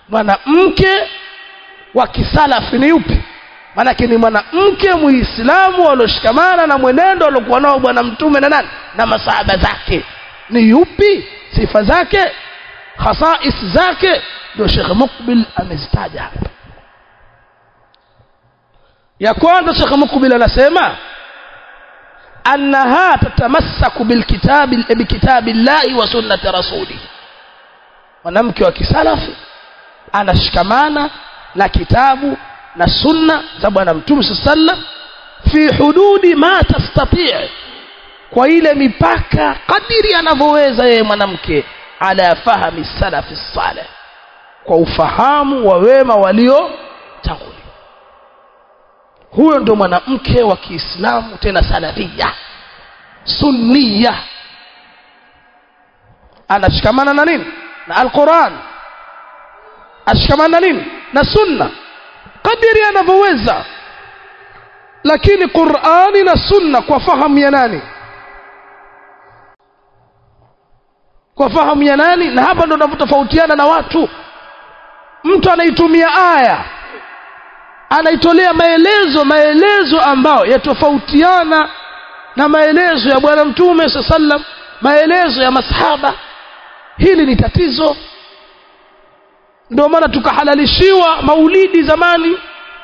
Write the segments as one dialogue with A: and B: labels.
A: mwanamke wa kisalafi ni yupi maanake ni mwanamke muislamu alioshikamana na mwenendo aliokuwa nao bwana mtume na nani na masahaba zake ni yupi sifa zake khasais zake ndio shekh mukbil amezitaja hapa ya kwanza shekh mukbil anasema annaha tatamassaku bilkitabi bikitabi llahi wa sunnati rasulih mwanamke wa kisalafi anashikamana na kitabu na sunna za bwana mtume saa sallam fi hududi ma tastatii kwa ile mipaka kadiri anavyoweza yeye mwanamke ala fahmi salafi saleh kwa ufahamu wa wema waliotangulia huyo ndo mwanamke wa kiislamu tena salafia sunniya anashikamana na nini na alquran ashikamana na nini na sunna kadiri anavyoweza lakini qurani na sunna kwa fahamu ya nani kwa fahamu ya nani na hapa ndo tunavyotofautiana na watu mtu anaitumia aya anaitolea maelezo maelezo ambayo yatofautiana na maelezo ya bwana mtume saa sallam maelezo ya masahaba hili ni tatizo ndio maana tukahalalishiwa maulidi zamani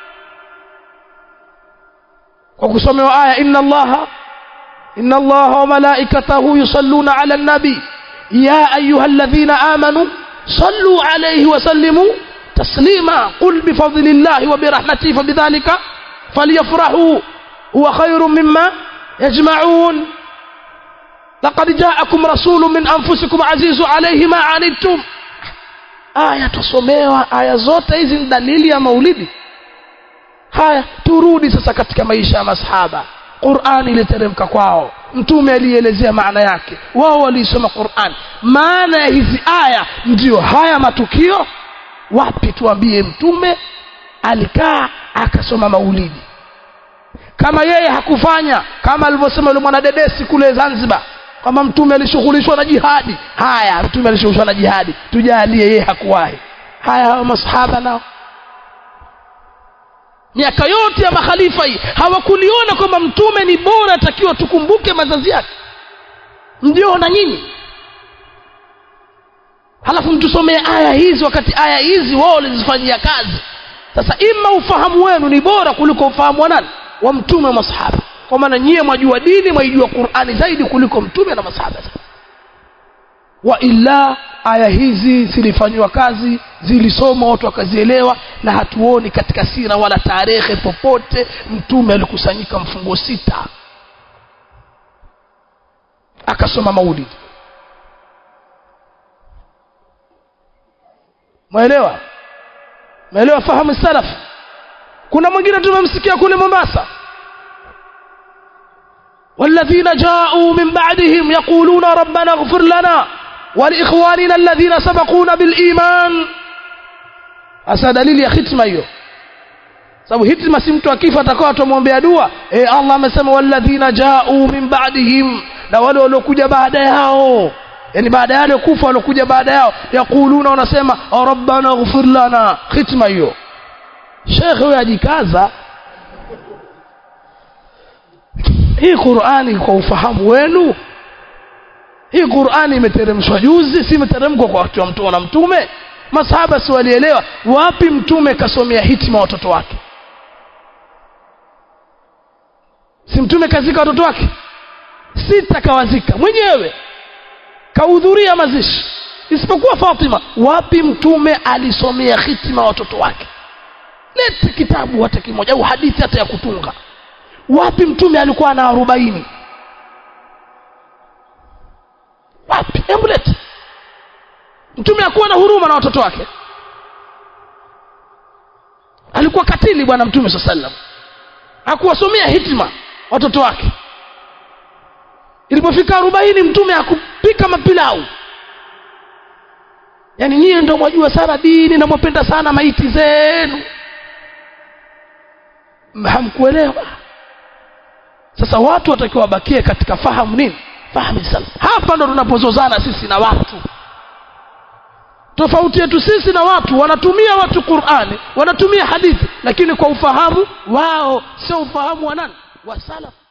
A: kwa kusomewa aya inna allaha inna allaha wa malaikatahu yusalluna ala nabi ya ayuha alladhina amanu sallu alayhi wa sallimu taslima qul bifadlillahi wa birahmatihi fabidhalika falyafrahu huwa khairu mimma yajma'un laqad ja'akum rasulun min anfusikum azizun alayhi ma anittum aya tusomewa aya zote hizi ni dalili ya maulidi haya turudi sasa katika maisha ya masahaba qurani iliteremka kwao mtume alielezea maana yake wao waliisoma quran maana ya hizi aya ndiyo haya matukio wapi tuambie mtume alikaa akasoma maulidi kama yeye hakufanya kama alivyosema yule mwanadedesi kule zanzibar kwamba mtume alishughulishwa na jihadi haya mtume alishughulishwa na jihadi tujalie yeye hakuwahi haya hawa masahaba nao miaka yote ya makhalifa hii hawakuliona kwamba mtume ni bora atakiwa tukumbuke mazazi yake mjiona nyinyi halafu mtusomee aya hizi wakati aya hizi wao walizifanyia kazi sasa ima ufahamu wenu ni bora kuliko ufahamu wa nani wa mtume wa masahaba kwa maana nyie mwajua dini mwaijua qurani zaidi kuliko mtume na masahaba wa illa aya hizi zilifanyiwa kazi zilisomwa watu wakazielewa na hatuoni katika sira wala tarehe popote mtume alikusanyika mfungo sita akasoma maulidi mwaelewa mwaelewa fahamu salaf kuna mwingine tumemsikia kule mombasa والذين جاءوا من بعدهم يقولون ربنا اغفر لنا ولإخواننا الذين سبقونا بالإيمان hasa dalili ya hitma hiyo sababu hitma si mtu akifa atakuwa atamwombea dua e allah amesema walladhina jau min ba'dihim na wale waliokuja baada yao yani baada ya wale kufa waliokuja baada yao yaquluna wanasema rabbana ighfir lana hitma hiyo shekhe huyo ajikaza hii qurani kwa ufahamu wenu hii qurani imeteremshwa juzi si imeteremkwa kwa wakati wa mtume na mtume masahaba si walielewa wapi mtume kasomea hitima watoto wake si mtume kazika watoto wake sita kawazika mwenyewe kahudhuria mazishi isipokuwa fatima wapi mtume alisomea hitima watoto wake lete kitabu hata kimoja au hadithi hata ya kutunga wapi mtume alikuwa na arobaini wapi hebu lete mtume hakuwa na huruma na watoto wake alikuwa katili bwana mtume saa sallam hakuwasomea hitima watoto wake ilipofika arobaini mtume hakupika mapilau yaani nyie ndo mwajua sana dini na mwapenda sana maiti zenu hamkuelewa sasa watu watakiwa wabakie katika fahamu nini fahamu salaf hapa ndo tunapozozana sisi na watu tofauti yetu sisi na watu wanatumia watu qurani wanatumia hadithi lakini kwa ufahamu wao sio ufahamu wa nani wa salaf